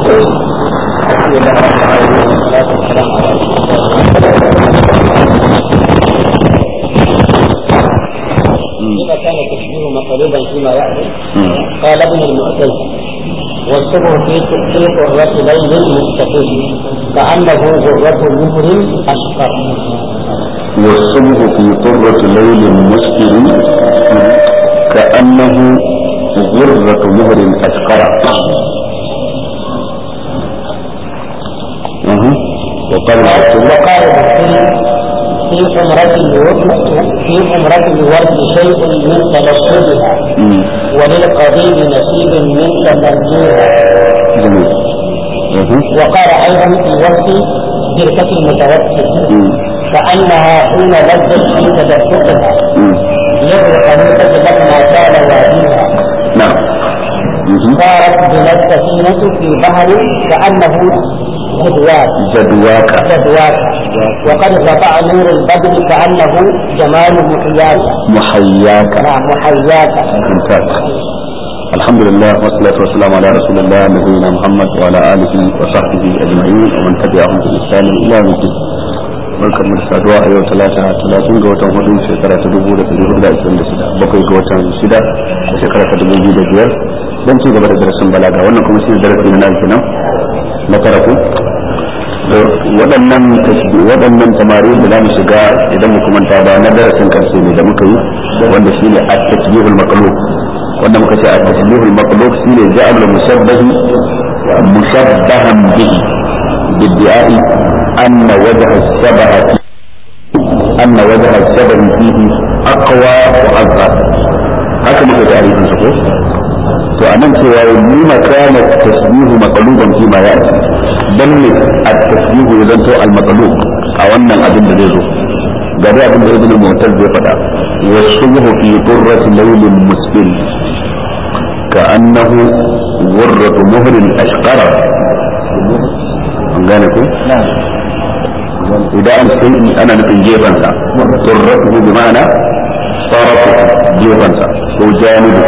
إذا كان التشبيه مطلوبا فيما يأتي قال ابن المعتز والصبر في في قرة ليل مستقيم كأنه غرة مهر أشقر والصبح في طرة ليل مسكر كأنه غرة مهر أشقر أها. وقال العبد وقال البخاري في حمرة الورد في حمرة الورد شيء من تبصرها وللقضيب نصيب من تمرجها جميل أها. وقال أيضا في وصف بركة المتوسط مم. كأنها حين لذت في تدفقها مم. للخليفة لما كان واديها نعم مهم. صارت بنا السفينة في بحر كأنه جدوات جدواك جدوات وقد رفع نور البدر كأنه جمال محياك محياك نعم محياك ممتاز الحمد لله والصلاة والسلام على رسول الله نبينا محمد وعلى آله وصحبه أجمعين ومن تبعهم بإحسان إلى يوم الدين barkar mu da saduwa a yau talata talatin ga watan hudu shekara ta dubu da ɗari hudu da ashirin da shida bakwai ga watan shida a shekara ta dubu biyu da biyar don ci gaba da darasin balaga wannan kuma shi ne darasi na nawa kenan na tara ko da waɗannan tasbi waɗannan tamari da za mu shiga idan mu kuma ba na darasin karshe ne da muka yi wanda shi ne at-tasbihul maqlub wanda muka ce at-tasbihul maqlub shi ne ja'al mushabbahi mushabbahan bihi بالدعاء أن وجه الشبه فيه أن وجه الشبه فيه أقوى وأظهر haka muka tarihin su ko to anan cewa lima kana tasbihu maqluban fi ma ya'ti dan ne at-tasbihu ya zanto al-maqlub a wannan abin da zai zo ga dai abin da ibn mu'taz zai faɗa wa subhu fi qurrati laylin musbil ka annahu ghurratu muhrin ashqara an gane ko idan an sai ana nufin gefansa qurratuhu bi ma'ana sarafu gefansa ko janibu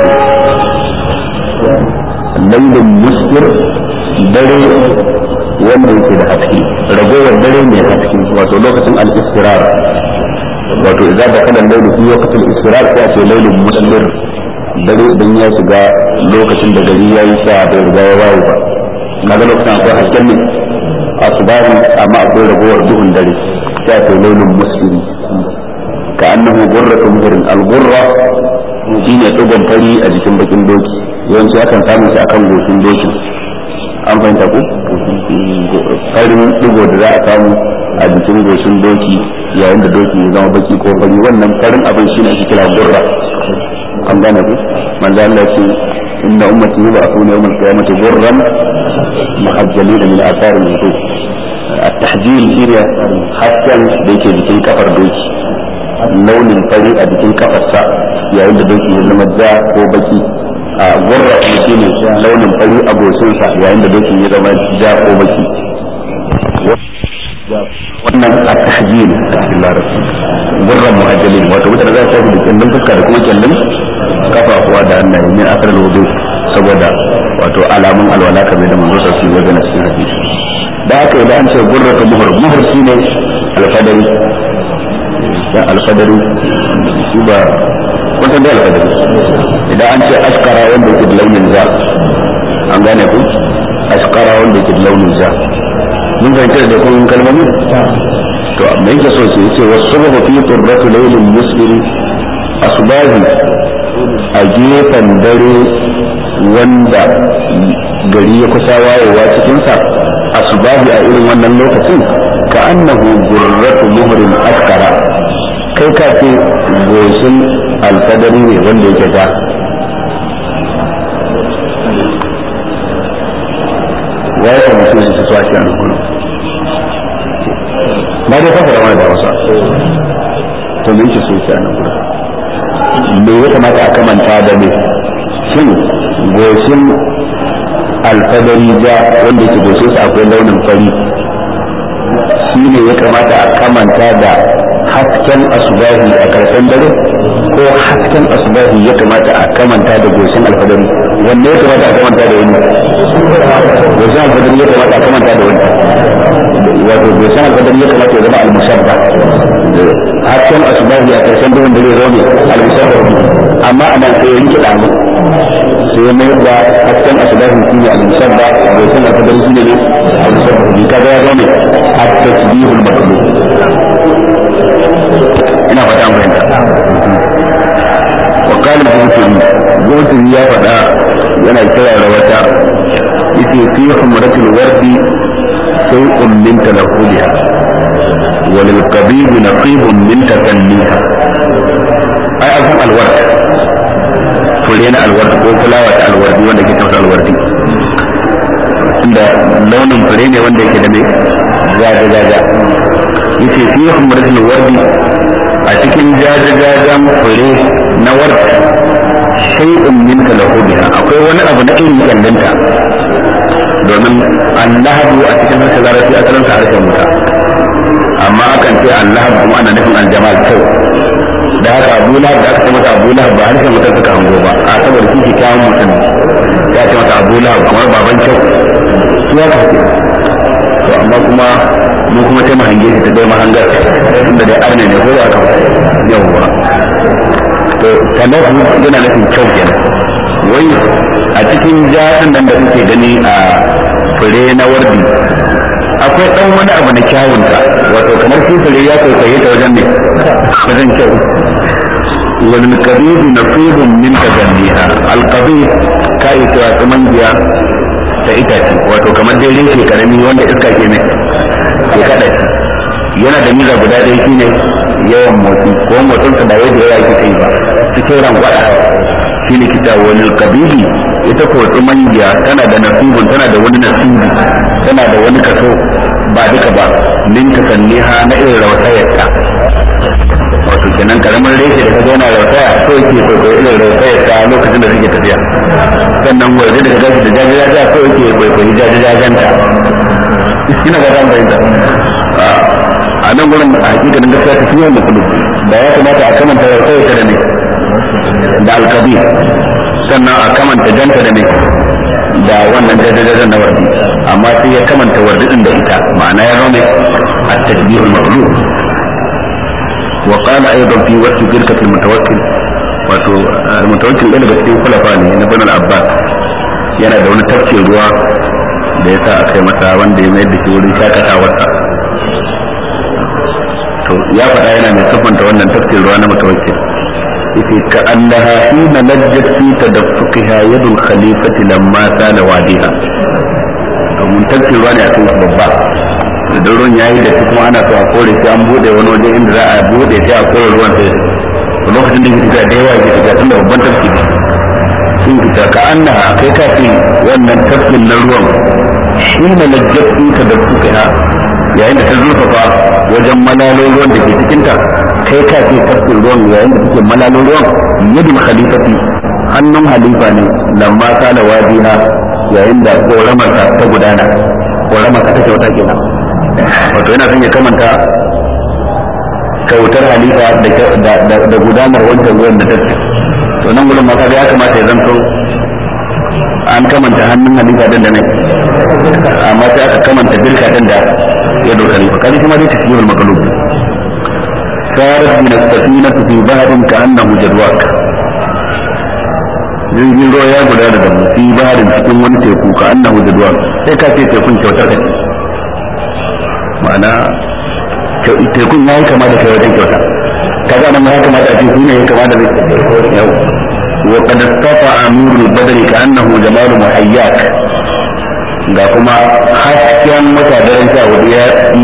laylin musbil dare wanda yake da haske ragowar dare mai haske wato lokacin al-istirar wato idan da kana lailu fi waqtil istirar sai a ce lailun muslir dare idan ya shiga lokacin da gari yayi sa bai riga ya waye ba kaga lokacin akwai hasken ne asbari amma akwai ragowar duhun dare sai a ce lailun muslim ka annahu gurratu muhrin al-gurra shine tsugon fari a jikin bakin doki yawanci akan samu shi akan goshin dokin an fahimta ku farin digo da za a samu a jikin goshin doki yayin da doki ya zama baki ko fari wannan farin abin shi ne ake kira gurra an gane ku manzo Allah ce inna ummati yub'athuna yawm al-qiyamati gurran muhajjalina min athar al-wudu at-tahjil shine hasken da yake jikin kafar doki launin fari a jikin kafarsa yayin da doki ya zama ja ko baki a gurra kuma shine launin fari a goshinsa yayin da doki ya zama ja ko baki wannan a tahjil a cikin larabci gurran muhajjalin wato mutane za su tafi da kyallin fuska da kuma kyallin kafafuwa da hannaye min asar wudu saboda wato alamun alwala kamar da manzo sa su yi wajen cikin hadisi da haka idan an ce gurra ta muhur muhur shine alfadari dan alfadari shi ba kun san da alfadari idan an ce askara wanda yake da launin ja an gane ku askara wanda yake da launin ja mun fahimta da kun kalmomi to me yake so ce yace wasu fi turratu laylin musbiri asbahi a gefen dare wanda gari ya kusa wayewa cikinsa asbahi a irin wannan lokacin ka annahu gurratu muhrin askara kai ka ce goshin alfadari ne wanda yake ja ya yi kamar sun su swaki a nukunu na dai kafa da wani da wasa to me yake so yake a nukunu me ya kamata a kamanta da me shin goshin alfadari ja wanda yake goshin sa akwai launin fari shi ne ya kamata a kamanta da hasken asubahi a karshen dare ko ko hasken asubahi ya kamata a kamanta da goshin alfadari wanne ya kamata a kamanta da wani goshin alfadari ya kamata a kamanta da wani wato goshin alfadari ya kamata ya zama almusabba hasken asubahi a karshen duhun dare zo ne almusabba amma a nan sai ya rike damu sai ya mayar da hasken asubahi shi ne almusabba goshin alfadari shi ne ne almusabba bi kaga ya zo ne at-tasbihul matlub ina fata an fahimta وقال البوتري بوتري يا فدا yana kira da wata yace fi humratil wardi shay'un min talahuliha wa lil qabib naqibun min takanniha ai akan alward fure na alward ko fulawa ta alwardi wanda ke tausa alwardi inda launin fure ne wanda yake da mai jaja jaja yace fi humratil wardi a cikin jajajajen fure na warta shay'un min talahubiha akwai wani abu na irin kyandanta domin allahadu a cikin harshen larabci asalin sa harshen wuta amma akan ce allahab kuma ana nufin aljamal kyau da haka abu lahab da aka ce masa abu lahab ba harshen wutar suka hango ba a saboda shi ke kyawun mutum ya ce masa abu lahab kamar baban kyau su ya ka to amma kuma mu kuma sai mu hange shi ta dai mahangar inda dai arne ne ko ba ka yawwa to talahu yana nufin kyau kenan wai a cikin jaɗin nan da kuke gani a fure na wardi akwai ɗan wani abu na kyawunta wato kamar shi fure ya kwaikwaye ta wajen ne wajen kyau wani kabibu na fibin min ta gandiha alkabib ka yi cewa tsaman biya ta itace wato kamar dai reshe karami wanda iska ke mai ke kada shi yana da miza guda ɗaya shine yawan motsi ko motsin sa ba wai da yawa yake kai ba cikin rangwada shine kita wani kabili ita ko tsumangiya tana da nasibun tana da wani nasibi tana da wani kaso ba duka ba min tasanniha na irin rautayarta wato kenan karamin reshe da ka zauna rautaya so yake kwaikwayo irin rautayarta lokacin da suke tafiya sannan waje da ka gashi da jajajaja so yake kwaikwayo jajajajanta ina ba zan bayyana a nan gurin a hakikanin gaskiya ta fiye da kudu da ya kamata a kamanta ya kawai ta da ne da alkabi sannan a kamanta janta da ne da wannan jajajajen na wardi amma sai ya kamanta wardi din da ita ma'ana ya zama a tasbihul maqlub wa qala aidan fi waqti firqatil mutawakkil wato mutawakkil ɗaya daga cikin khulafa ne na bani abbas yana da wani tafkin ruwa da ya sa a kai masa wanda ya mayar da shi wurin shakatawarsa to ya faɗa yana mai siffanta wannan tafsir ruwa na mutawakkil yace ka annaha hina najjat fi tadaffuqiha yadul khalifati lamma sala wadiha to mun tafsir ruwa ne a kai babba da ruwan yayi da kuma ana so a kore sai an bude wani waje inda za a bude sai a kore ruwan sai to lokacin da yake tafiya da yawa yake tafiya tunda babban tafsir sun fita ka annaha kai ka ce wannan tafsir na ruwan hina najjat fi tadaffuqiha yayin da ta zurfafa wajen malalo ruwan da ke cikinta kai ka ce tafkin ruwan yayin da take malalo ruwan yadul khalifati hannun halifa ne lamma sala wadiha yayin da koramarsa ta gudana koramarsa ta kyauta kenan wato yana son ya kamanta kyautar halifa da gudanar wancan ruwan da take to nan gudun maka ya kamata ya zanto an kamanta hannun halifa din da ne amma sai aka kamanta birka din da ya doka ne kaji kuma dai tasbihul maqlub sarat min as-safinatu fi bahrin ka'annahu jadwak jirgin ruwa ya gudana da mu fi bahrin cikin wani teku ka annahu jadwak sai ka ce tekun kyautar ka ma'ana tekun ya yi kama da kai wajen kyauta kaga nan ya kamata a ce shi ne ya kama da yau وقد استطاع نور البدر كأنه جمال محياك ga kuma hasken mutadaren sha hudu ya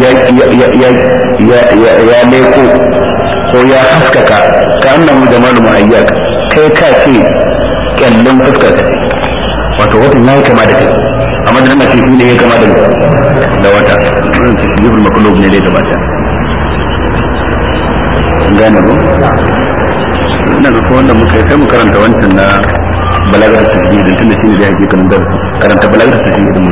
leko ko ya haskaka ka annahu jamalu muhayyak kai ka ce kyallon fuskar ka wato watan ya yi kama da kai amma da nan ce ne ya kama da da wata wannan tasbihul maqlub ne dai da bata gane ko ina ga ko wanda muka sai mu karanta wancan na balagar tasbih din tunda shine da yake kan darasi karanta balagar tasbih din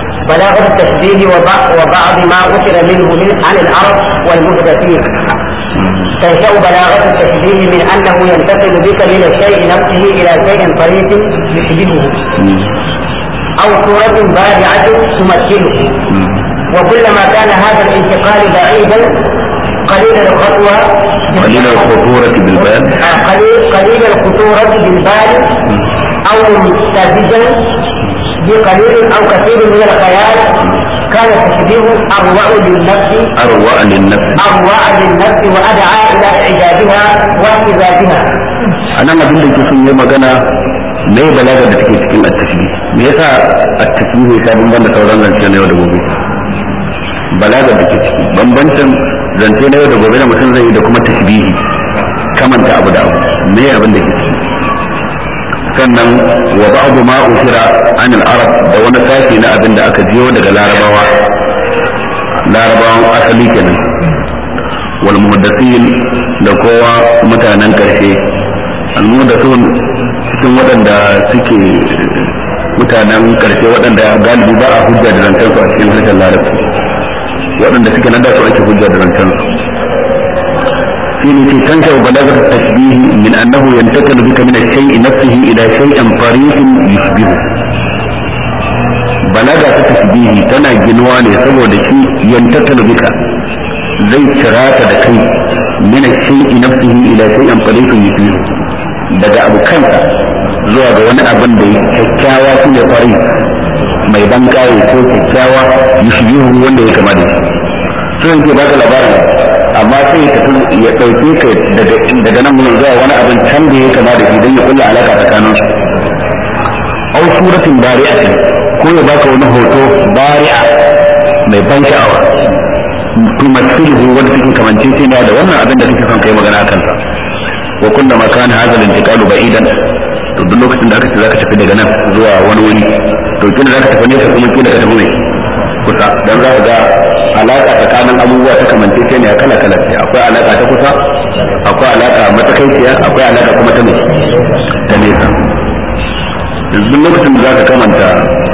بلاغة التشبيه وبعض, وبعض ما أثر منه من عن العرب والمحدثين تنشأ بلاغة التشبيه من أنه ينتقل بك من الشيء نفسه إلى شيء طريق يشبهه أو صورة بارعة تمثله وكلما كان هذا الانتقال بعيدا قليل الخطوة قليل الخطورة بالبال آه، قليل قليل الخطورة بالبال أو مستفزا بقليل أو كثير من الخيال كان التشبيه أروع للنفس أروع للنفس أروع للنفس وأدعى إلى إعجابها واعتزازها a nan abin da ke sun yi magana me balaga da take cikin at-tashbih me yasa at-tashbih ya sabon banda sauran zance na yau da gobe balaga da ke ciki bambancin zance na yau da gobe da mutum zai yi da kuma tashbihi kamanta abu da abu me abin da ke ciki sannan wa ba'du ma usira an al-arab da wani sashi na abin da aka jiyo daga larabawa larabawan asali kenan wal muhaddathin da kowa mutanen karshe al-muhaddathun cikin waɗanda suke mutanen karshe waɗanda galibi ba a hujja da zancen su a cikin harshen larabci waɗanda suke nan da su ake hujja da zancen su في التي تنشأ بلاغة التشبيه من أنه ينتقل بك من الشيء نفسه إلى شيء طريق يشبهه بلاغة التشبيه تنا جنواني سبو دكي ينتقل بك زي شراكة دكي من الشيء نفسه إلى شيء طريق يشبهه daga abu kansa zuwa ga wani abin da kyakkyawa shi ne fari mai ban kawo ko kyakkyawa yushbihu wanda ya kama da shi so yake baka labarin amma sai ya tafi ya ɗauke ka daga daga nan mun zuwa wani abin can da ya kama da shi don ya kulla alaka tsakanin su au suratin bari'a ko ya baka wani hoto bari'a mai ban sha'awa tumassiluhu wanda take kamance sai da wannan abin da kake son kai magana akan sa wa kullama kana hadha al-intiqalu ba'idan to duk lokacin da aka ce zaka tafi daga nan zuwa wani wuri to kila zaka tafi nesa kuma kila ka tafi mai kusa dan za ka ga alaka tsakanin abubuwa ta kamance ce ne kala kala ce akwai alaka ta kusa akwai alaka matsakaiciya akwai alaka kuma ta mai ta nesa yanzu duk lokacin da za ka kamanta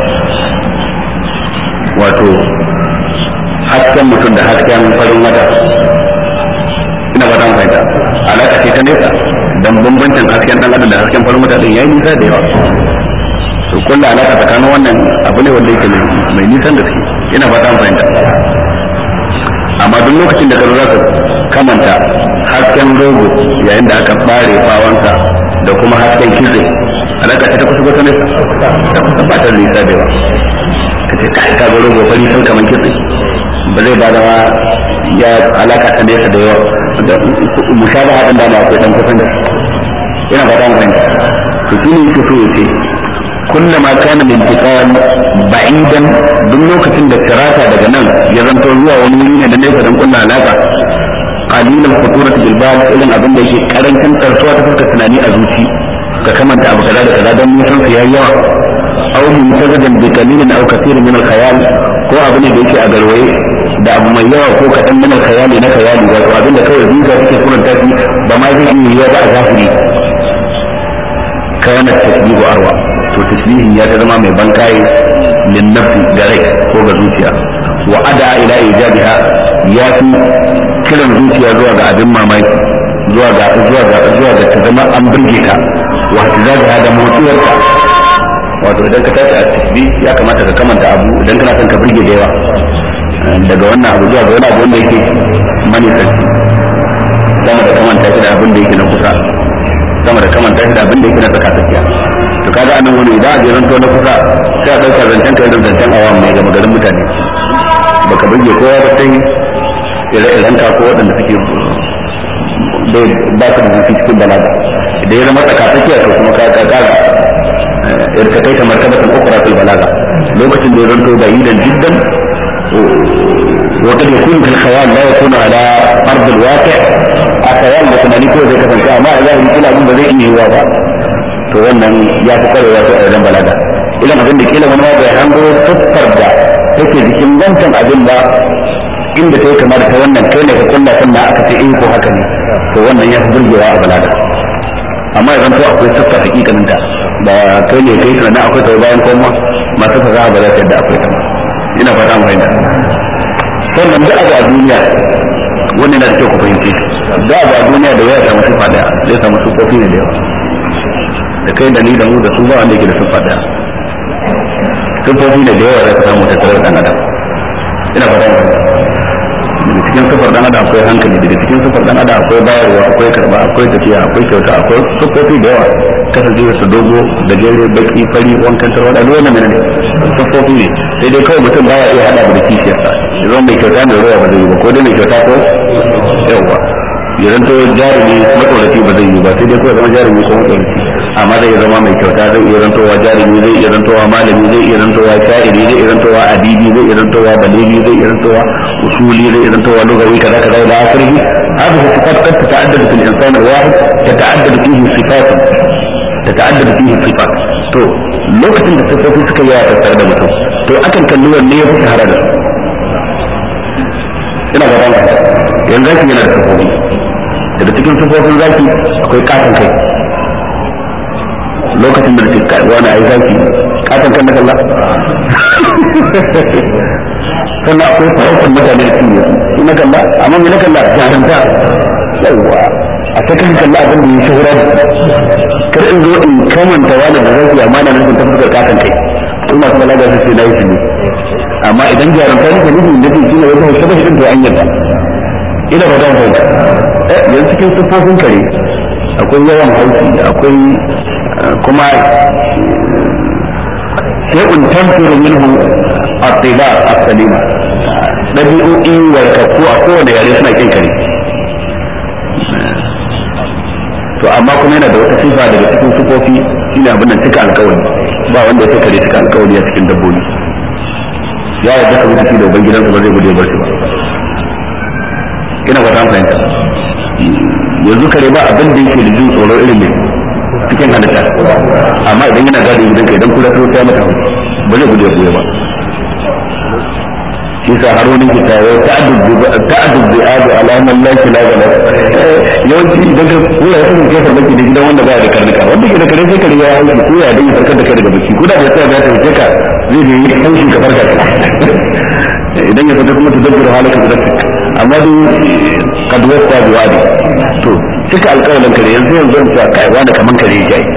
wato hasken mutum da hasken farin wata ina ba ta fahimta alaka ce ta nesa dan bambancin hasken dan adam da hasken farin wata din yayi nisa da yawa to kullu alaka tsakanin wannan abu ne wanda yake mai nisan da suke ina fata an fahimta amma duk lokacin da ka zo zaka kamanta hasken rogo yayin da aka bare bawansa da kuma hasken kitse alaka ce ta kusa kusa nesa ta kusa ba ta nisa da yawa ka ce kai ka ga rogo fari sun kaman kitse ba zai ba da ya alaka ta nesa da yawa mushabaha din da ma akwai dan kusan da ina fata an fahimta to shine yake so ya ce كلما كان الانتقال بعيدا duk lokacin da firata daga nan ya zanto zuwa wani wuri ne da nesa don kunna alaka qalilan khuturat bil bal irin abin da yake karancin tsarsuwa ta fuskar tunani a zuci ka kamanta abu kaza da kaza don nisan su yayi yawa aw mutazadan bi qalilin aw kathirin min al khayal ko abu ne da yake a garwaye da abu mai yawa ko kaɗan min al khayali na khayali wato abin da kawai zuciya take kuranta shi ba ma zai iya yiwa ba a zahiri kana tasbihu arwa to tasbihin ya ta zama mai bankaye lin nafsi ga rai ko ga zuciya wa ada ila ijabiha ya fi kiran zuciya zuwa ga abin mamaki zuwa ga zuwa ga zuwa ga ta zama an burge ta wa tizaga da motsuwarta wato idan ka tashi a tasbih ya kamata ka kamanta abu idan kana son ka burge da yawa daga wannan abu zuwa ga wani abu wanda yake manisanci sama da kamanta shi da abin da yake na kusa sama da kamanta shi da abin da yake na tsaka tsakiya to kaga anan wani idan a je zanto na kusa sai a ɗauka zancen kai da zancen awam mai gama garin mutane baka burge kowa ba sai ire-iren ka ko waɗanda suke bai ba su da zuci cikin balaga idan ya zama tsaka tsakiya to kuma ka kaga irka kai ta martabatan ukra fil balaga lokacin da ya zanto bayidan jiddan وقد يكون في الخيال لا يكون على ارض الواقع الخيال da tunani ko zai kasance amma a zahiri kila abin da zai iya yiwa ba to wannan ya fi kwarewa ta a wajen balaga ilan abin da kila wani ma bai hango siffar da take jikin wancan abin ba inda ta yi kamar ta wannan kai ne ka kulla sannan aka ce in ko haka ne to wannan ya fi burgewa a balaga amma idan to akwai siffar hakikanin ta ba kai ne kai tunanin akwai ta bayan koma masu fasaha ba za ta yadda akwai ta ba ina fata mu fahimta sannan duk abu a duniya wannan na da kyau ku fahimce da ba duniya da ya samu sifa daya zai samu sufofi ne da yawa da kai da ni da mu da su ba wanda yake da sifa daya sifofi ne da yawa za ka samu tattare da dan adam ina fata mu daga cikin sifar dan adam akwai hankali daga cikin sifar dan adam akwai bayarwa akwai karba akwai tafiya akwai kyauta akwai sifofi da yawa kasance su dogo da jere baki fari wankan tarwada duk wannan ne sifofi ne sai dai kawai mutum baya iya hada da kishiyarsa ya zama mai kyauta mai ruwa ba zai yi ba ko dai mai kyauta ko yawa ya zanto jarumi matsoraci ba zai yi ba sai dai kawai zama jarumi ko matsoraci amma zai zama mai kyauta zai iya zantowa jarumi zai iya zantowa malami zai iya zantowa sha'iri zai iya zantowa adibi zai iya zantowa baligi zai iya zantowa usuli zai iya zantowa lugawi kaza kaza da akhirih هذه الصفات قد تتعدد في الانسان الواحد تتعدد فيه صفات تتعدد فيه الصفات تو lokacin da sifofi suka yi a tattare da mutum to akan kalli wanne ya fi shahara da su ina ga ranka yanzu zaki yana da sifofi daga cikin sifofin zaki akwai katon kai lokacin da nake kai wani ai zaki katon kan na kalla sannan akwai farautar mutane da cinye su na kalla amma me na kalla jaranta yawwa a cikin kalla abin da ya shahura da kar in zo in kamanta wani da zaki amma na nufin ta fuskar katon kai su masu balaga su ce na yi shi ne amma idan jarumta ne nufin da shi ne wajen shabashi din to an yadda ina ba zan fahimta yanzu cikin siffofin kare akwai yawan haushi akwai kuma shay'un tanfiru minhu at-tiba as-salima dabi'o'i warkakku a kowane yare suna kin kare to amma kuma yana da wata sifa daga cikin sifofi shine abin nan cika alkawari ba wanda ya kare cika alkawari a cikin dabbobi ya yarda ka mutu da ubangidansa ba zai gude bar shi ba ina ba ta fahimta yanzu kare ba abin da yake da jin tsoro irin ne cikin halitta amma idan yana gadi gidan kai idan kula ta sai mata ba zai gude buye ba shi sa har wani kita ya ta'addud bi adu alaman laki la gala yawanci idan ka kula ya kasance farmaki da gidan wanda baya da karnuka wanda ke da kare sai kare ya hauki ko ya dai farkar da kai daga bacci ko da ya tsaya ya tafi ka zai da yi haushi ka farka idan ya fita kuma ta dabbara halaka da amma dai kaduwar ta zuwa ne to cika alƙawarin kare yanzu yanzu in sa kai wani kaman kare ya yi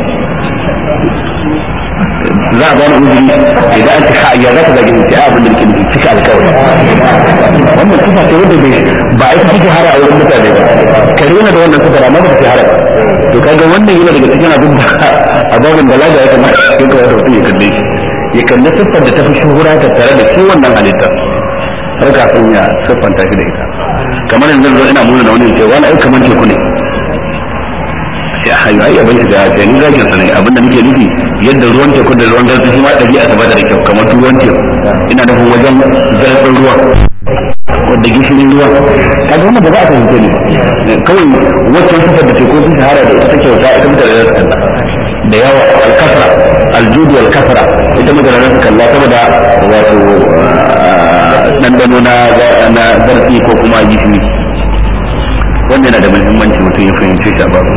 za a bani uzuri idan an cika ya za ka zage ni sai abin da nake nufi cika alƙawari wannan sifa ce wanda bai ba a yi cikin hara a wurin mutane ba kare yana da wannan sifa amma ba ta hara to kaga wannan yana daga cikin abin da a babin balaga ya kamata ya kamata mutum ya kalle shi ya kalli siffar da ta fi shuhura ta tare da shi wannan halittar har kafin ya siffanta shi da ita kamar yanzu zo ina muna da wani ce wani ai kamar teku ne sai a hayu ai abin da ya ni zakin sa ne abin da nake nufi yadda ruwan teku da ruwan zarfi shi ma dabi'a ta bada da kyau kamar ruwan teku ina nufin wajen zarfin ruwa wadda gishirin ruwa kaga wannan ba za a fahimce ne kawai waccan sifar da teku sun shahara da ita kyauta ita mutane da su da yawa alkasra aljudu wal kasra ita mutane da su kalla saboda wato ɗanɗano na na zarfi ko kuma gishiri wanda yana da muhimmanci mutum ya fahimce shi a babu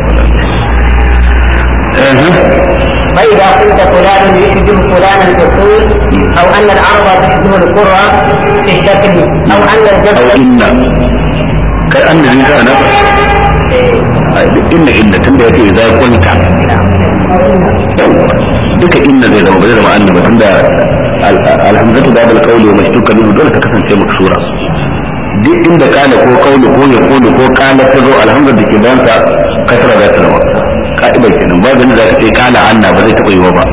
فإذا قلت فلان يشبه فلانا في الطول أو أن الأرض تشبه القرى في الشكل أو أن أو الجبل إن كأن الإنسان إن إن تنبه إذا قلت duka inna zai zama ba zai zama annaba tunda alhamdatu da bil qawli wa mashtuka minhu dole ta kasance maksura duk inda kana ko qawli ko ya qulu ko kana ta zo alhamdu da ke dan sa kasra za ta zama ka'ida kenan ba da za ka ce kana anna ba zai taba yiwa ba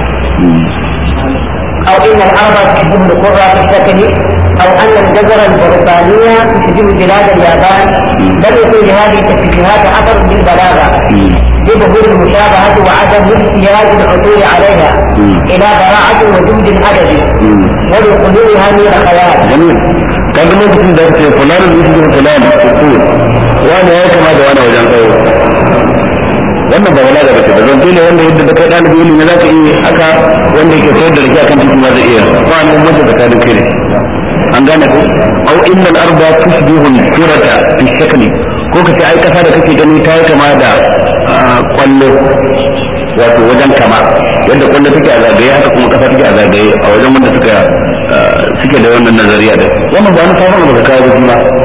أو إن الأرض تشبه القرى في الشكل أو أن الجزر البريطانية تشبه بلاد اليابان بل يكون لهذه التشبيهات أثر بالبلاغة بظهور المشابهة وعدم احتياج العثور عليها إلى براعة وجود أدبي ولخلوها من الخيال jamil kaga lokacin da ce fulanin da yake fulan usul wani ya kama da wani wajen tsayo wannan ba wala da bace da zan ne wanda yadda da kai dalibi ilimi za ka iya haka wanda yake sayar da rake akan titi ma zai iya ba nan mutum da kadin kai ne an gane ko au inna al-arda tushbihu al-qurata fi shakli ko kace ai kasa da kake gani ta yi kama da ah, kwallo wato wajen kama yadda kwallo take a zagaye haka kuma kasa take a zagaye a wajen wanda suka ah, suke da wannan nazariya da wannan ba wani sabon da ka kawo ba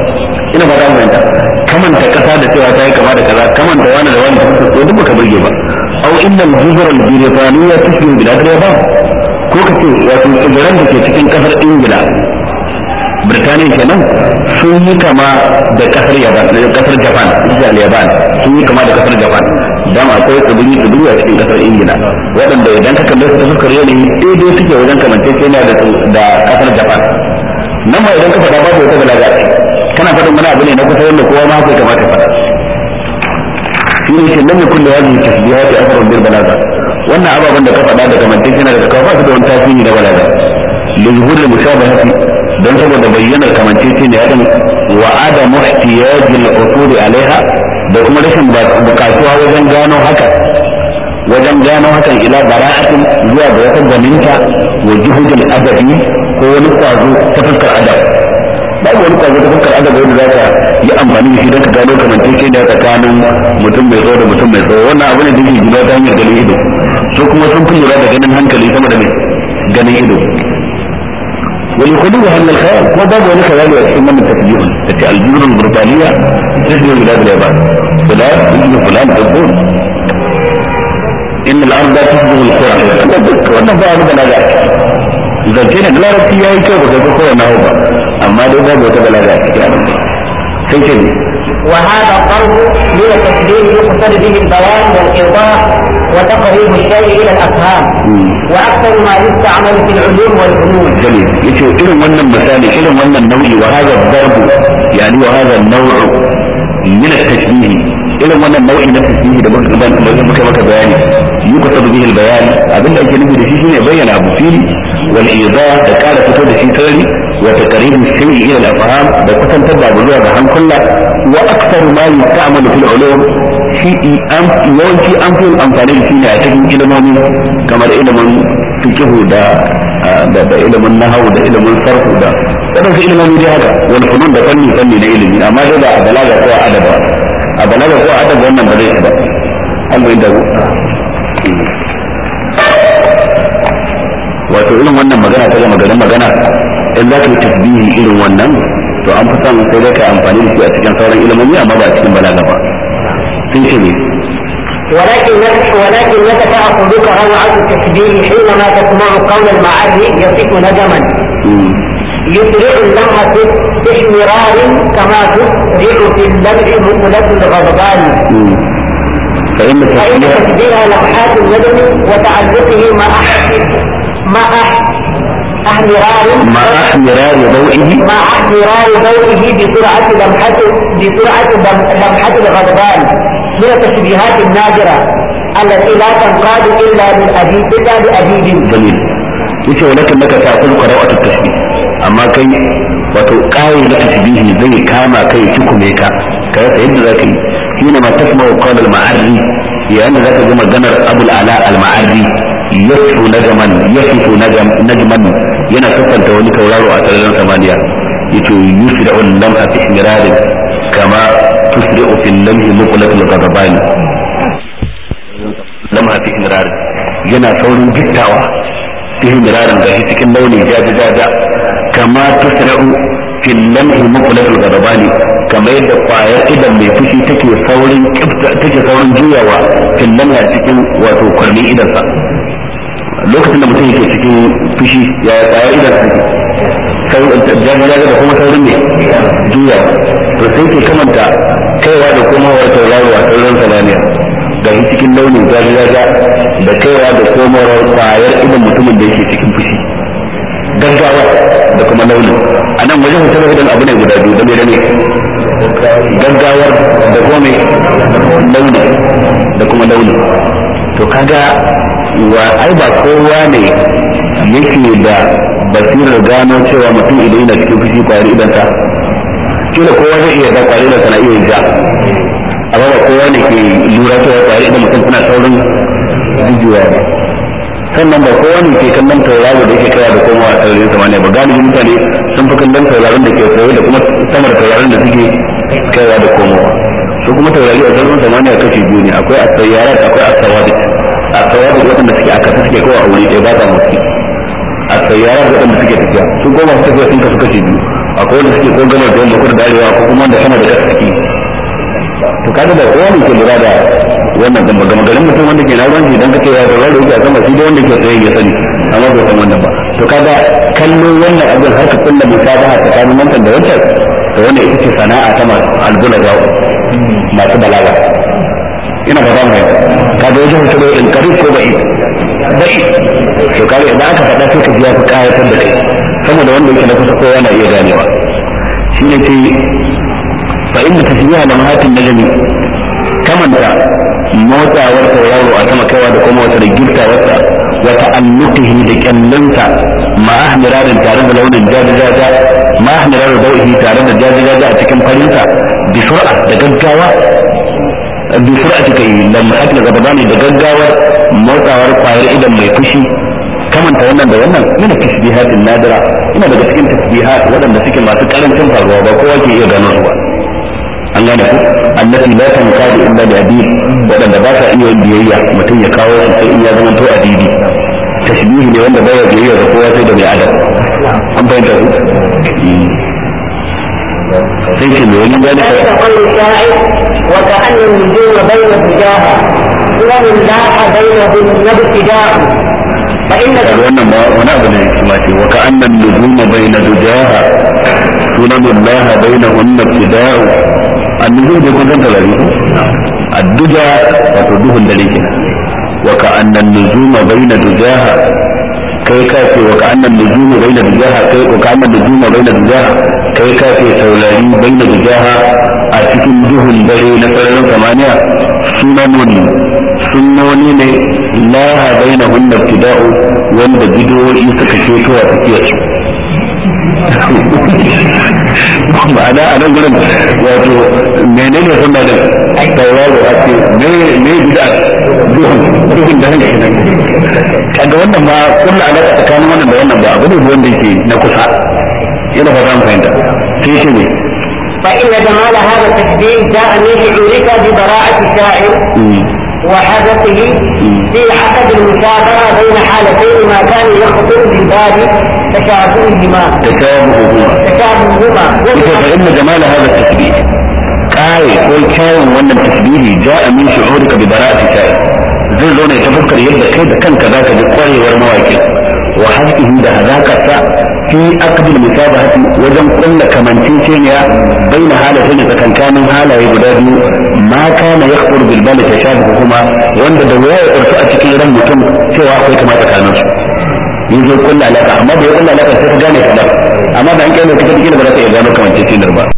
ina ba za mu yanta kamanta kasa da cewa ta yi kama da kaza kamanta wani da wani da ko duk baka burge ba au inna al-juzur al-birtaniya tusbihu bilad al-yaban ko kace wato tsibiran da ke cikin kasar ingila Birtaniya kenan sun yi kama da kasar Yaban da kasar Japan Israel Yaban sun yi kama da kasar Japan dan akwai tsibiri tsibiri a cikin kasar Ingila waɗanda idan ka kalle su ta fuskar yanayi daidai suke wajen kamanceceniya da da kasar Japan nan ma idan ka faɗa babu wata balaga kana faɗin wani abu ne na kusa wanda kowa ma haka kamata faɗa shi ne ke nan ne kullu hadhihi tasbihati asrun bil balaga wannan ababen da ka faɗa da kamanceceniya da ka ba su da wani tasiri na balaga li zuhuril mushabahati don saboda bayyanar kamancece ne yadda wa adamu ihtiyajil usuli alaiha da kuma rashin bukatuwa wajen gano haka wajen gano hakan ila bara'atin zuwa ga wata gwaninta wa juhudul adabi ko wani kwazo ta fuskar adab babu wani kwazo ta fuskar adab wanda za ka yi amfani da shi don ka gano kamancece ne tsakanin mutum mai tsawo da mutum mai tsawo wannan abu ne da yake gina ta hanyar ganin ido su kuma sun fi lura da ganin hankali sama da mai ganin ido ولخلوها من الخيال ما باب ولا خيال يكفي من التسجيل التي الجزر البريطانية تسجل بلاد اليابان فلان اسم فلان تقول إن الأرض تسجل القرى wannan ba abu balaga zance ne larabci ya yi kyau ba kai kowa na hau ba amma dai babu wata balaga a cikin abin sai ce وهذا الضرب من التشبيه يقصد به البيان والايضاح وتقريب الشيء الى الافهام واكثر ما يستعمل في العلوم والفنون. جميل يتو إلى من المثال إلى من النوع وهذا الضرب يعني وهذا النوع من التشبيه إلى من النوع من التشبيه ده بك بك بياني يقصد به البيان أبن أجل نبي ده شيء يبين أبو فيلي والإيضاح ده كان فتو ده شيء ثاني وتقريب الشيء إلى الأفهام ده كتن تبع بلوغ عن كله وأكثر ما يستعمل في العلوم شيء أم yawanci an fi amfani da shi ne a cikin ilimomi kamar ilimin fikihu da da ilimin nahawu da ilimin sarfu da wadansu ilimomi dai haka wani funun da fanni fanni na ilimi amma dai ba a balaga ko a adaba a balaga ko a adaba wannan ba zai ba an bai da wato irin wannan magana ta gama garin magana in za ka yi tasbihi irin wannan to an fi son sai dai ka amfani da shi a cikin sauran ilimomi amma ba a cikin balaga ba sun ce ne ولكن ولكنك تأخذك روعة التشبيه حينما تسمع قول المعري يصف نجما يسرع اللمعة باحمرار كما تسرع في اللمع مقلة الغضبان فإن فإن تشبيه لمحات الندم وتعلقه مع مع احمرار مع احمرار ضوئه مع احمرار ضوئه بسرعة لمحة بسرعة لمحة الغضبان من التشبيهات النادرة التي لا تنقاد إلا بالأديب إلا بأديب جميل yace walakin naka ta kul qara'atu tashbih amma kai wato kai na tashbihi zai kama kai cikume ka kai ta yadda zaka yi shine ma tasma'u qawl al-ma'arri yayin da zaka ji maganar abul ala al-ma'arri yasifu najman yasifu najm najman yana siffanta wani tauraro a sararin samaniya yace yusri'u al-lamha fi ihmirarin kama tusri'u fi al-lamhi muqlatul ghadabani lamha fi ihmirarin yana saurin gittawa ihmirarin da shi cikin launi jaja jaja kama tusra'u fi lamhi muqlatul ghadabani kama yadda kwayar idan mai fushi take saurin take saurin juyawa fi lamhi cikin wato kwarmin idan sa lokacin da mutum yake cikin fushi ya kwayar idan sa jaja jaja da kuma saurin ne juyawa to sai ke kamanta kaiwa da komawar tauraro a sararin samaniya ga shi cikin launin jajajaja da kaiwa da komawar kwayar idan mutumin da yake cikin fushi gaggawa da kuma launin a nan wajen hotar idan abu ne guda biyu da mai ne gaggawar da kuma mai launi da kuma launi to kaga wa ai ba kowa ne yake da basirar gano cewa mutum idan yana cikin fushi kwayar idan ta kila kowa zai iya da kwayar idan na iya ja amma ba kowa ne ke lura cewa kwayar idan mutum suna saurin jijiya ba sannan ba kowa ne ke kallon tauraro da yake kaiwa da komawa a sararin samaniya ba galibi mutane sun fi kallon tauraron da ke tsaye da kuma sama da tauraron da suke kaiwa da komawa su kuma taurari a sararin samaniya kashi biyu ne akwai asayyarat akwai asawadit asawadit waɗanda suke a kasa suke kawai a wuri ɗaya ba sa motsi asayyarat waɗanda suke tafiya su goma su tafiya sun kasu kashi biyu akwai wanda suke ko gama da yamma kudu da arewa ko kuma wanda sama da kasa suke to kaga da kowa ne ke lura da wannan dan gama garin mutum wanda ke na ruwan shi dan kace ya da ruwa yake a sama shi da wanda ke tsaye ya sani amma bai san wannan ba to kaga kallo wannan abin har ka kulla musabaha tsakanin wancan da wancan to wannan ita ce sana'a ta masu albula zawo masu balaga ina ba za mu kaga wajen su da in karif ko bai bai to kaga idan aka faɗa sai ka ji ya fi kayatar da kai saboda wanda yake na kusa kowa na iya ganewa shi ne ce fa inda tasbiha da mahatin najmi kamanta motsawar tauraro a sama kaiwa da kuma wata da girtawarsa wa ta'annutihi da kyallinsa ma ahmirarin tare da launin jajajaja ma ahmirarin dau'ihi tare da jajajaja a cikin farinsa bi sur'a da gaggawa bi sur'ati kai lamhat da gabani da gaggawar motsawar kwayar idan mai fushi kamanta wannan da wannan mina tasbihatin nadira ina daga cikin tasbihat waɗanda suke masu karancin faruwa ba kowa ke iya gano su ba an gane ku allati la tankadu illa bi adib waɗanda ba sa iya biyayya mutum ya kawo su sai in ya zama to adibi tashbihi ne wanda baya biyayya ga kowa sai da mai adam an bayyana ku sai ce mai wani gane ذلك قول الشاعر وكأن النجوم بين الزجاجة سنن لاح بينهن ابتداء فإن wannan ma wani abu ne kuma ce wa ka'annan nujuma bayna dujaha sunanullah bainahunna ibtida'u annujum da kun ganta lari adduja wato duhun dare ke wa ka'annan nujuma bayna dujaha kai ka ce wa ka'annan nujuma bayna dujaha kai wa ka'annan nujuma bayna dujaha kai ka ce saurari bayna dujaha a cikin duhun dare na sararin samaniya sunanun sunnoni ne laha baina hunna ibtida'u wanda bidiyoyi suka ceto a tsakiyar su ma'ana a nan gurin wato menene sunna da tauraro a ce me me bid'a duhun duhun da hanke nan kaga wannan ma kullu alaka tsakanin wannan da wannan ba abu ne wanda yake na kusa yana fata mu fahimta sai shi ne فإن جمال هذا التشبيه جاء من شعورك ببراءة الشاعر وحدثه في عقد المشابهة بين حالتين ما كان يخطر بالبال تشابههما تشابههما تشابههما ita fa inna jamala hada tasbih kai ko kyawun wannan tasbihi ja'a min shu'urika bi bara'ati sha'i zai zo ne ta fuskar yadda kai da kanka zaka ji kwarewar mawaki wa hasbihi da hazakarsa fi aqdil musabahati wajen kulla kamanceceniya baina halatain tsakankanin halaye guda biyu ma kana yakhur bil bal tashabuhuma wanda da waya ya a cikin ran mutum cewa akwai kama tsakanin su yin zo kulla alaka amma da ya kulla alaka sai ka gane kamar amma da an kai lokacin kila ba za ka iya gano kamancecenar ba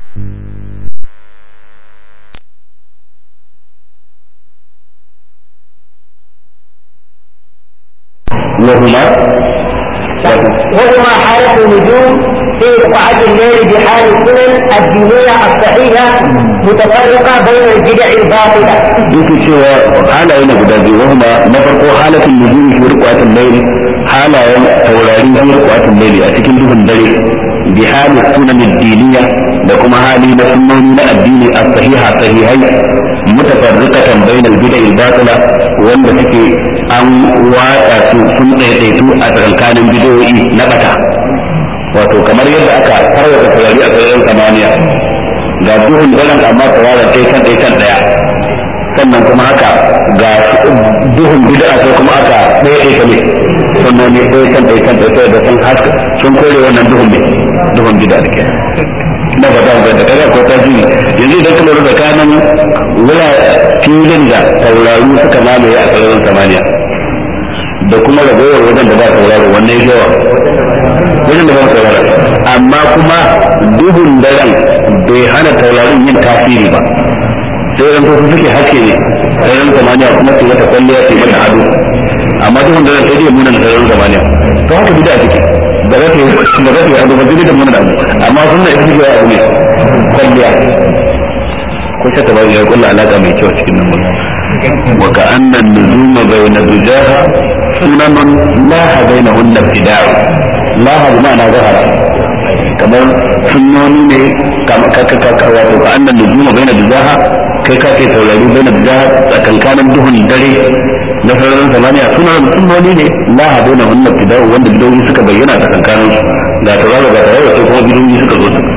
وهما وهما حالة النجوم في رقعة الليل بحال السنن الدينية الصحيحة متفرقة بين البدع الباطلة. yake cewa halaye na guda biyu wahuma na farko halatin nujumi fi riqatil layl halayen taurari fi riqatil layl a cikin duhun dare bi hali sunan diniya da kuma hali na sunnoni na addini as-sahiha sahihai mutafarriqatan bayna al-bid'a al-batila wanda suke an watsa su sun daidaitu a tsakanin bidoyi na bata wato kamar yadda aka tarwata taurari a sararin samaniya ga duhun daren amma tauraron ɗaya kan ɗaya kan ɗaya sannan kuma haka ga duhun bid'a sai kuma aka ɗaya ɗaya kan sannan ne ɗaya kan ɗaya kan ɗaya da sun haska sun kore wannan duhun ne duhun bid'a da ke na ba za da kaga ko ta jini yanzu idan ka lura da kanan wula filin da tauraru suka mamaye a sararin samaniya da kuma ragowar wajen da ba tauraro wannan yawa wajen da ba tauraro amma kuma duhun daren bai hana taurarin yin tasiri ba sai ran su suke haske ne sararin samaniya kuma su mata kwalliya su mata ado amma duhun daren sai dai muna na sararin samaniya to haka bida take da za ta yi da za ta yi ado ba zai da muna abu amma sunna ita take abu ne kwalliya ko shaka ba ya kulla alaka mai kyau cikin nan wa ka annan nuzuma bayna dujaha sunanan laha bainahunna ibtida'u laha bi ma'ana zahara kamar sunnoni ne kamar kaka kaka wato ka annan nuzuma bayna dujaha kai ka ce taurari bayna dujaha tsakankanin duhun dare na sararin samaniya suna sunnoni ne laha bainahunna ibtida'u wanda bidowi suka bayyana tsakankanin su ga tauraro ga tauraro sai kuma bidowi suka zo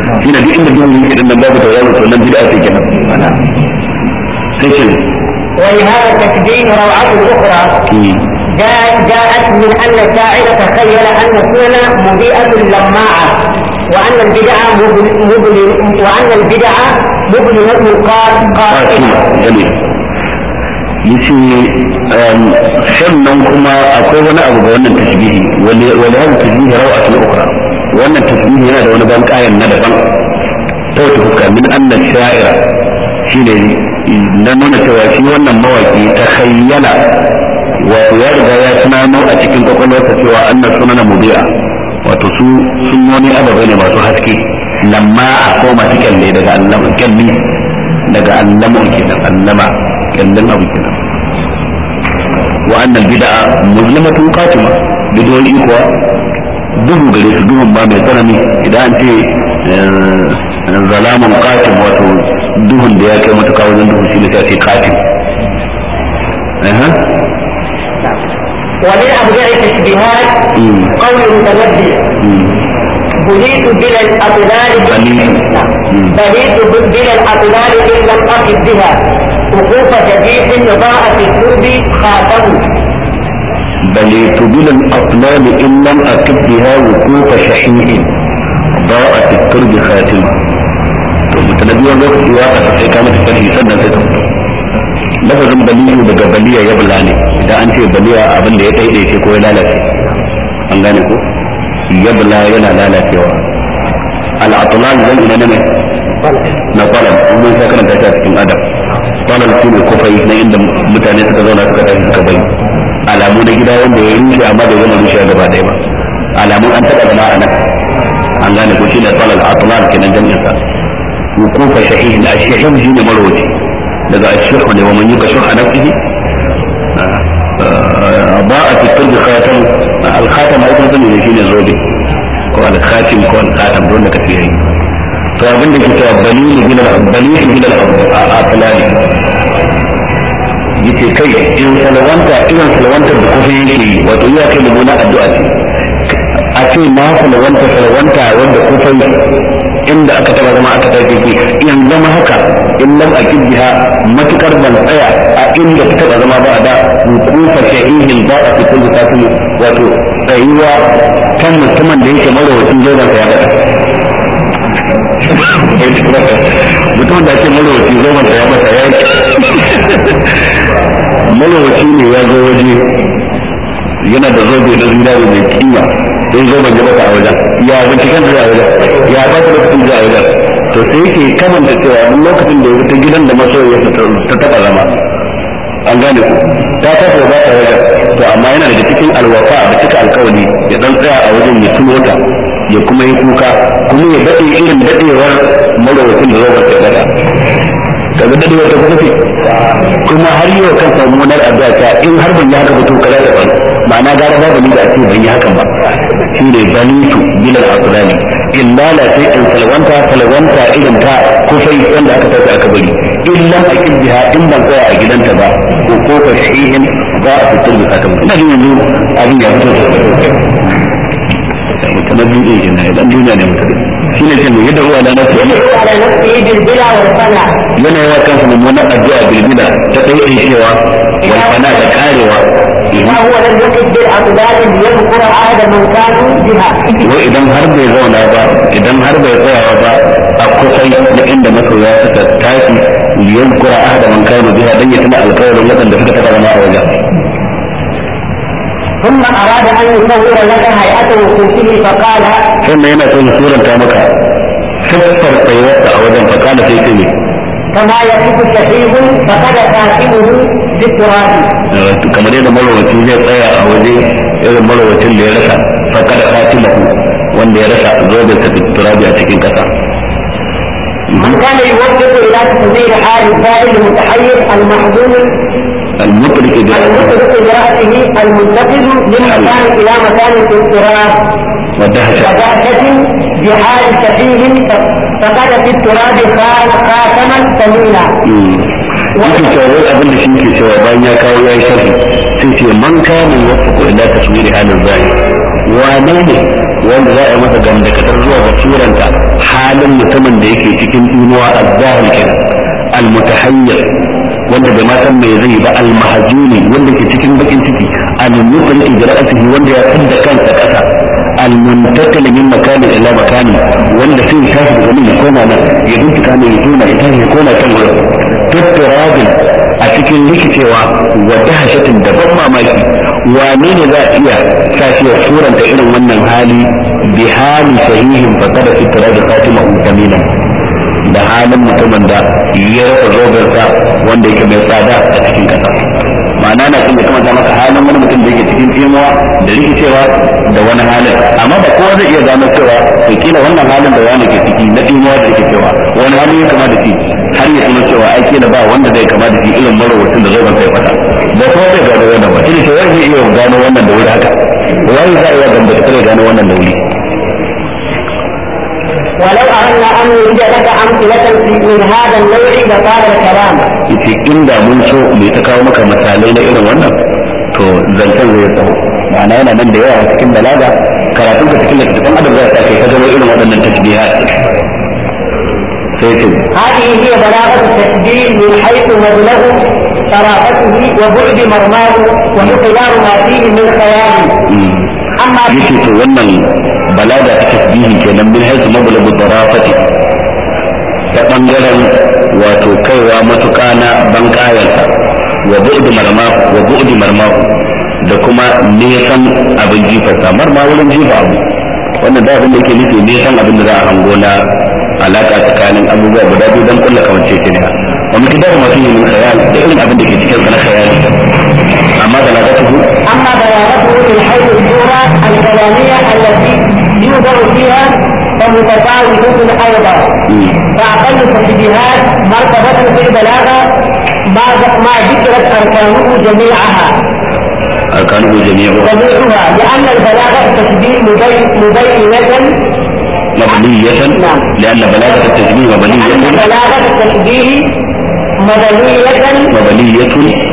shi ne duk inda duhu yake din nan babu tauraro to nan bid'a ce kenan sai ce ولهذا التشبيه روعة أخرى جاء جاءت من أن الشاعر تخيل أن السنن مضيئة لماعة وأن البدعة مبلم وأن البدعة مبلمة قاتمة. جميل. yace sannan kuma akwai wani abu ga wannan tasbihi wani wani hada tasbihi rawatun ukra wannan tasbihi yana da wani ban kayan na daban ta wata fuska min annan sha'ira shine na nuna cewa shi wannan mawaki ta khayyala wato ya riga ya tunano a cikin kwakwalwarsa cewa annan sunana mubi'a wato su sunoni ababai ne masu haske lamma a ko masu kyalle daga allama kyalli daga allama kenan allama kyallin abu kenan wa annal bid'a muslimatun qatima bidoyi kuwa duhu gare su duhun ba mai tsanani idan an ce zalamun qatim wato duhun da ya kai matuƙa wajen duhu shi ne sai ce qatim ومن أبدع التشبيهات قول المتنبي بليت بلا الأطلال بليت بلا الأطلال إن لم أقف بها وقوف جديد ضاء في الدرب خاتم بليت بلا الأطلال إن لم أقف بها وقوف شحيح ضاء في الترب خاتمة متنبي وقت واقع sai ka mata sharhi sannan sai ta fito lafazin baliyu daga baliya ya bula ne idan an ce baliya abin da ya daidaice ko ya lalace an gane ko ya bula yana lalacewa al'atulan zan ina ne na kwalan mun sai karanta shi a cikin adam kwalan shi ne kufai na inda mutane suka zauna suka tashi suka bai alamu na gida wanda ya rushe amma da zama rushe gaba ɗaya ba alamun an taɓa zama a nan an gane ko shi ne kwalan atulan kenan jami'in sa wukufa shahihin a shahin shi ne marwaci daga ashihu ne wa man yuka shuha nafsihi ba a fitar da khatam al-khatam ai kun sani ne shine zobe ko al-khatim ko al-khatam don da kace yayi to abin da ke cewa balili bil balili bil al-atlali yace kai in salawanta irin salawanta da kufa yake wato iya kai mumuna addu'a ce a ce ma salawanta salawanta wanda kufa inda aka taba zama aka tafi ki in zama haka in lam akid biha matukar ban tsaya a inda ta taba zama ba da hukufa shahihin ba a fitar da tafi wato tsayuwa kan mutumin da yake marawacin zoban sa ya bata mutum da ake marawaci zoban sa ya bata ya marawaci ne ya zo waje yana da zobe na zinari mai kima sai zoben ya bata a wajen ya binciken da a wajen ya ba ta lokacin da a wajen to sai yake kamanta cewa duk lokacin da ya ta gidan da masoyiya ta taba zama an gane ku ta tafi ba ta wajen to amma yana daga cikin alwafa da cika alkawari ya dan tsaya a wajen ya tuno ta ya kuma yi kuka kuma ya daɗe irin daɗewar marawacin da zoben ta daɗa kaga dadewar ta kuma kuma har yau kan samu wani addu'a ta in har ban yi haka ba to kaza da ban ma'ana gara babu ni da ake ban yi hakan ba shine banitu bilal asrani in lalace in salwanta salwanta irin ta kufai wanda aka tafi aka bari in lam akil biha in ban tsaya a gidanta ba ko ko fa shihin ba a fitar da sakamakon ina jin yanzu abin ya fito mutum duniya ke na dan duniya ne mutum shine ce mai yadda ruwa da nasu على نفسه بالبلا والفنا yana yawa kansa mummunan addu'a bilbila ta ɗaya cewa wal fana da karewa وهو لم يقف بالأقدام ليذكر عهد من كانوا بها wai idan har bai zauna ba idan har bai tsayawa ba a kusai na inda masoya suka tashi liyan kura ahda man kanu biha dan ya tuna alƙawarin waɗanda suka taɓa zama a wajen ثم أراد أن يصور لك هيئة وقوفه فقال sannan yana son suranta maka siffar tsayuwarsa a wajen fakala sai ce ne كما يقف الشحيح فقد كاتبه بالتراب kamar yadda marowaci zai tsaya a waje irin marowacin da ya rasa fakada fatimahu wanda ya rasa zobe ta turabi a cikin kasa من كان يوجه إلى تقدير حال الفاعل المتحيز المحزون المطلق da المطلق برأسه المنتقل من مكان إلى مكان في التراب wadahsha ودهشة بحال شحيح فقد في التراب خاتما ثمينا yake cewa wai abin da shi ke cewa bayan ya kawo ya yi sharhi sai ce man kana wasu ila taswiri halin zahiri wane ne wanda za a yi masa gamdakatar zuwa ga suranta halin halin mutumin da yake cikin inuwa azzahir kenan almutahayyir wanda bai ma san me zai ba almahjuni wanda ke cikin bakin ciki almufri ijra'atihi wanda ya tsinda kansa kasa almuntakil min makanin ila makani wanda sai ya tashi daga nan ya koma nan ya bincika ne ya tona ya tashi ya koma kan wurin tutturabin a cikin rikicewa wa dahashatin da ban mamaki wane ne za a iya sa shi ya suranta irin wannan hali bi hali sahihin fasada fi turabi khatimahu kamilan da halin mutumin da ya rasa zogarsa wanda yake mai tsada a cikin kasa ma'ana na kuma kuma ta maka halin wani mutum da yake cikin tsimuwa da rikicewa da wani halin amma ba kowa zai iya gano cewa to kila wannan halin da wani ke ciki na tsimuwa da rikicewa wani hali ya kama da shi har ya kuma cewa ai kila ba wanda zai kama da shi irin marowacin da zogon sai fata ba kowa zai gano wannan ba ina ce wai zai iya gano wannan da wuri haka wai za a iya gambata kare gano wannan da wuri ولو أردنا أن نوجد لك أمثلة من هذا النوع لطال الكلام. yace inda mun so mai ta kawo maka misalai na irin wannan to zancen zai tsawo ma'ana yana nan da yawa cikin balaga karatun ka cikin littattafan adam zai sa kai ka gano irin waɗannan tasbihat sai ce هذه هي بلاغة التشبيه من حيث مبلغ طرافته وبعد مرماه ومقدار ما فيه من خيال. أما yake to wannan balaga ta tasbihi kenan min haisu mablagu tarafati ta bangaren wato kaiwa matuƙa na bankayansa wa bu'di marma wa bu'di marma da kuma nesan abin jifarsa marma wurin jifa abu wannan da abin da yake nufi nesan abin da za a hango na alaka tsakanin abubuwa guda biyu don kulla kamance ce ne wa miqdar ma fihi min khayal da irin abin da ke cikin sa na khayali amma da lagatuhu أما بلاغته من حيث الصورة الكلامية التي يوضع فيها فمتفاوتة أيضا فأقل التشبيهات مرتبة في البلاغة ما ما ذكرت أركانه جميعها arkanuhu jami'u جميعها لأن البلاغة التشبيه مبين- مبينة مبنية نعم. لأن بلاغة التشبيه لأن مبنية بلاغة التشبيه مبنية مبنية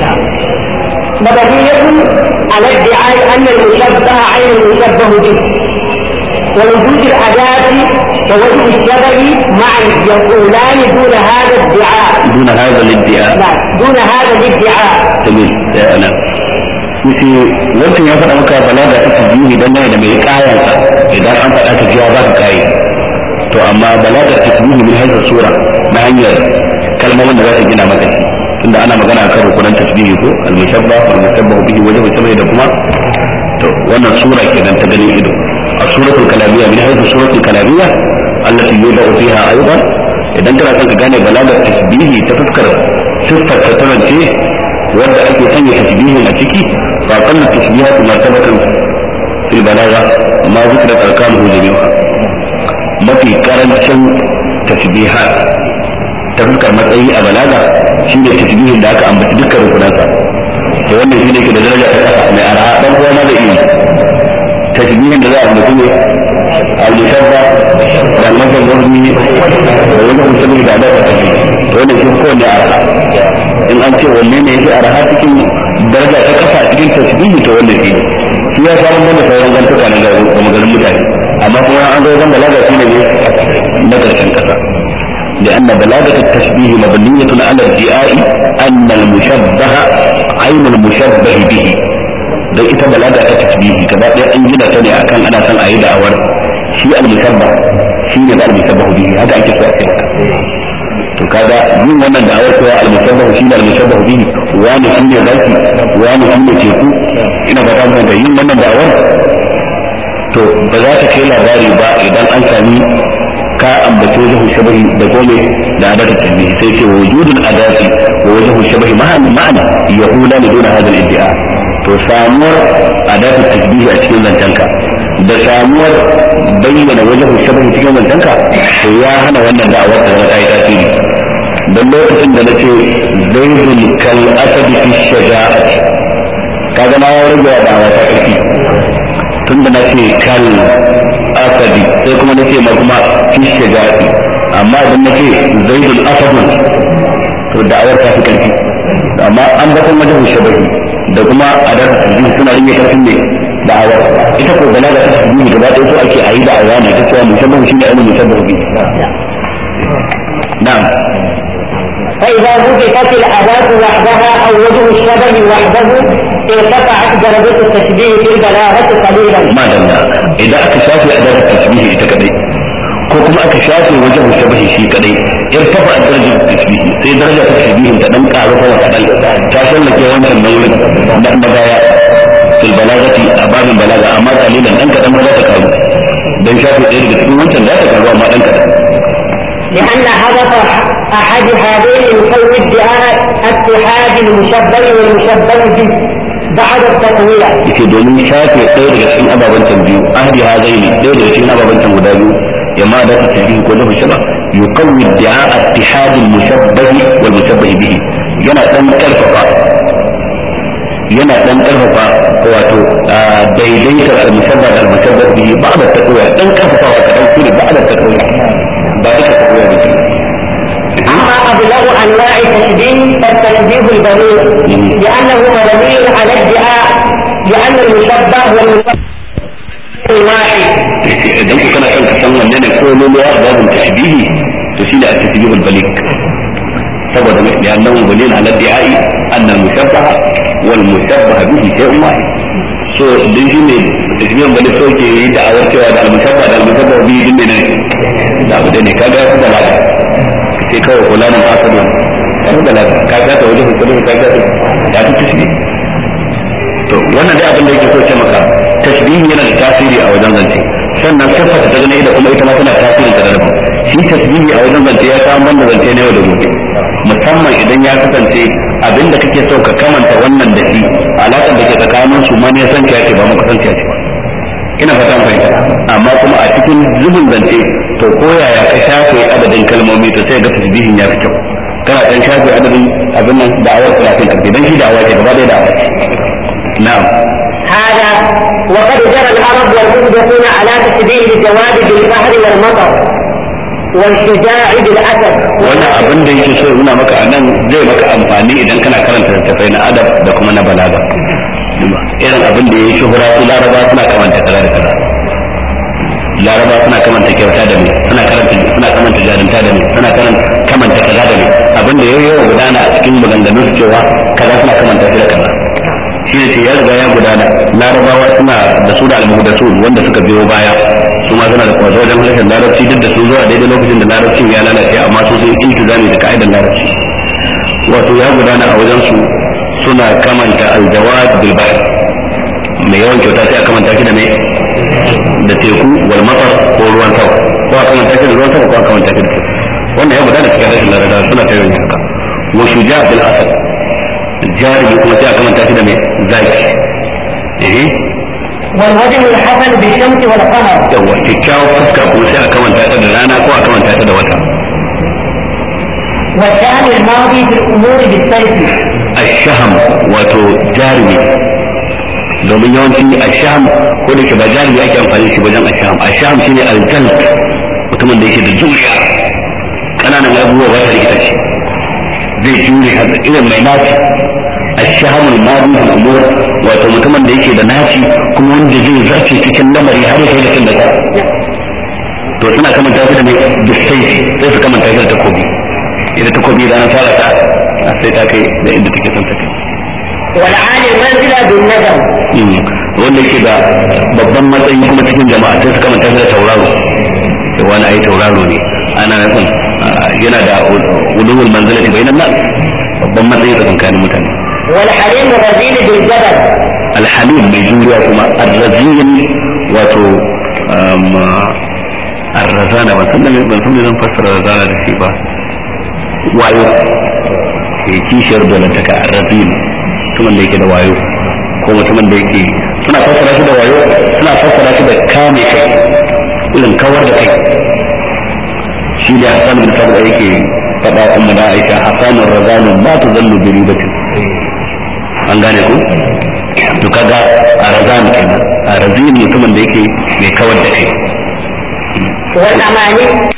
مبنية على ادعاء أن المشبه عين المشبه به ووجود الأداة ووجه الشبه معا يقولان دون هذا الادعاء دون هذا الادعاء لا دون هذا الادعاء جميل يا أنا yace wancan ya faɗa maka balaga ta tasbihi dan da mai kayansa idan an faɗa ta jiya za ka kai to amma balaga ta tasbihi min hadha sura na hanyar kalmomin da za ta gina maka shi tunda ana magana kan rukunan tasbihi ko al-mushabbah wal mushabbah bihi wajhu sabai da kuma to wannan sura kenan ta ganin ido السورة الكلامية من حيث السورة الكلامية التي يوضع فيها أيضا idan kana son ka gane balagar tasbihi ta fuskar siffar ta tarance wanda ake sanya tasbihin a ciki fa qallu tasbihatu martabatan fil balagha ma zikra arkanuhu jami'a mafi karancin tasbihat ta fuskar matsayi a balaga shine tasbihin da aka ambaci dukkan rukunansa to wannan shine ke da daraja ta kasa mai arha dan uwa ma da ilimi tasbihin da za a ambaci ne al-musabba da al-masal wani da wani musulmi da da tafi to wannan shi ko ne arha in an ce wanne ne yake arha cikin daraja ta kasa cikin tasbihi to wannan shi shi ya samu da sauran gantuka na gaba kuma garin mutane amma kuma an zo zan balaga shi ne na karshen kasa لأن بلاغة التشبيه مبنية على ادعاء أن المشبه عين المشبه به don ita balaga ta tasbihi gaba ɗaya an gina ta ne akan ana son a yi da'awar shi al-musabba shi ne da al-musabba bihi haka ake so a ce maka to kaga yin wannan da'awar cewa al-musabba shi ne al-musabba bihi wani shi ne zaki wani shi ne teku ina fata mun da yin wannan da'awar to ba za ta kai labari ba idan an sami ka ambaci wajen shabahi da gome da adadin tasbihi sai ce wujudul adati wa wajen shabahi ma'ana yahula ne dona hadal iddia to samuwar adatu tasbihi a cikin zancenka da samuwar bayyana wajen shabahi cikin zancenka to ya hana wannan da'awar da zama ta yi tasiri don lokacin da na ce zaidun kal asadi fi shaja'ati kaga ma ya rage wa da'awa ta ƙarfi tun da na ce kal asadi sai kuma na ce ma kuma fi shaja'ati amma idan na ce zaidun asadun to da'awar ta fi ƙarfi amma an bakon wajen shabahi da kuma a da tasbihi suna rage karfin ne da'awar ita ko balaga ta tasbihi gaba ɗaya so ake ayi da'awa ne ta cewa musabbahu shine ainihin musabbahu bi na'am فإذا وجدت الأداة وحدها أو وجه الشبه وحده ارتفعت درجة التشبيه في البلاغة قليلا. ما دلنا إذا aka shafe أداة التشبيه ita kadai ko kuma aka shafe wajen shabahi shi kadai irtafa darajar tashbihi sai darajar tashbihin ta dan karu ko kadan ta sallake wancan nauyin na magaya fil balagati a babin balaga amma kalilan dan kadan ba za ta karu dan shafe ɗaya daga cikin wancan za ta karu amma dan kadan لأن هدف أحد هذين يسوي ادعاء اتحاد المشبه والمشبه به بعد التقوية. yake domin shafe ɗaya daga cikin ababen can biyu ahdi hazaini ɗaya daga cikin ababen can guda biyu ya ma da tasbihi ko da shaba yuqawwi idda'a ittihad al-mushabbah wal mushabbah bihi yana dan karfafa yana dan karfafa wato daidaitar al-mushabbah da al-mushabbah bihi ba'da taqwiya dan karfafa wa kadan shi ba'da taqwiya ba duka taqwiya ba أما أبلغ أنواع التشبيه فالتشبيه البليغ لأنه مبني على ادعاء لأن المشبه والمشبه واحد. idan ku kana son ka san wanne ne ko luluwa babin tashbihi to shine at-tashbihul balik saboda mai da annahu bulil ala di'ai anna al-mushabbaha wal mushabbaha bihi shay'un wahid so din shine tashbihul balik so ke yi da'awar cewa da al-mushabbaha da al-mushabbaha bihi din ne da abu ne kaga su da lafiya sai kawai kulanin asadu kan da lafiya ka ga ta wajen hukumin ka ga ya ta tashbih to wannan dai abin da yake so ce maka tashbihi yana da tasiri a wajen zance sannan siffata ta gane da kuma ita ma tana tasiri ta daban shi tasbihi a wajen zance ya samu banda zance na yau da gobe musamman idan ya kasance abin da kake so ka kamanta wannan da shi alaƙar da ke tsakanin su ma ne san ce ba muka san ce ba ina fatan fahimta amma kuma a cikin zubin zance to ko yaya ka shafe adadin kalmomi to sai ga tasbihin ya fi kyau kana dan shafe adadin abin nan da'awar talatin karfi dan shi da'awa ce gaba ɗaya da'awa ce na'am هذا وقد جرى العرب والمسبقون على تشبيه الجواد بالبحر والمطر والشجاع بالاسد wannan abin da yake so nuna maka a nan zai maka amfani idan kana karanta littattafai na adab da kuma na balaga irin abin da ya yi shuhura su laraba suna kamanta kaza da kaza laraba suna kamanta kyauta da mai suna karanta suna kamanta jarinta da mai suna kamanta kaza da mai abin da ya yi yawa gudana a cikin maganganun su cewa kaza suna kamanta shi da kaza shi ne ya riga ya gudana larabawa suna da su da almuhdasu wanda suka biyo baya su ma suna da kwazo wajen harshen larabci duk da su zuwa daidai lokacin da larabcin ya lalace amma su sun iltizami da ka'idar larabci wato ya gudana a wajen su suna kamanta aljawad bil bahr mai yawan kyauta sai a kamanta shi da mai da teku wal matar ko ruwan sama ko a kamanta shi da ruwan sama ko a kamanta shi da teku wannan ya gudana cikin harshen larabci suna ta yawan haka wa shuja bil asad jarumi kuma sai a kamanta shi da mai zaki eh والوجه الحسن بالشمس والقمر yawa kyakkyawar fuska kuma sai a kamanta ta da rana ko a kamanta ta da wata والشأن الماضي في الأمور بالسيف ashaham wato jarumi domin yawanci ashaham ko da ke ba jarumi ake amfani shi wajen ashaham ashaham shine aljal mutumin da yake da juriya kananan abubuwa ba ta rikita shi zai jure haka irin mai naci ashaham al-madi fil umur wato mutumin da yake da naci kuma wanda zai zarce cikin lamari har ya kai da kin da ka to suna kamanta shi da mai bisai sai su kamanta shi da takobi ita takobi da na fara ta sai ta kai da inda take son ta kai والعالي المنزلة بالندم wanda yake da babban matsayi kuma cikin jama'a sai su kamanta shi da tauraro da wani ayi tauraro ne ana nufin yana da ulumul manzilati bainan nas babban matsayi tsakanin mutane والحليم الرذيل بالجبل alhalim mai juriya kuma arrazin wato arrazana ban san da ban san da zan fassara razana da shi ba wayo ke kishiyar dolantaka arrazin mutumin da yake da wayo ko mutumin da yake suna fassara shi da wayo suna fassara shi da kame kai irin kawar da kai shi da hasan bin sabra yake faɗa umma da aisha hasanur razanu ma tuzallu bi ribatin an gane ku to kaga a razan kenan a razin mutumin da yake mai kawar da kai والأماني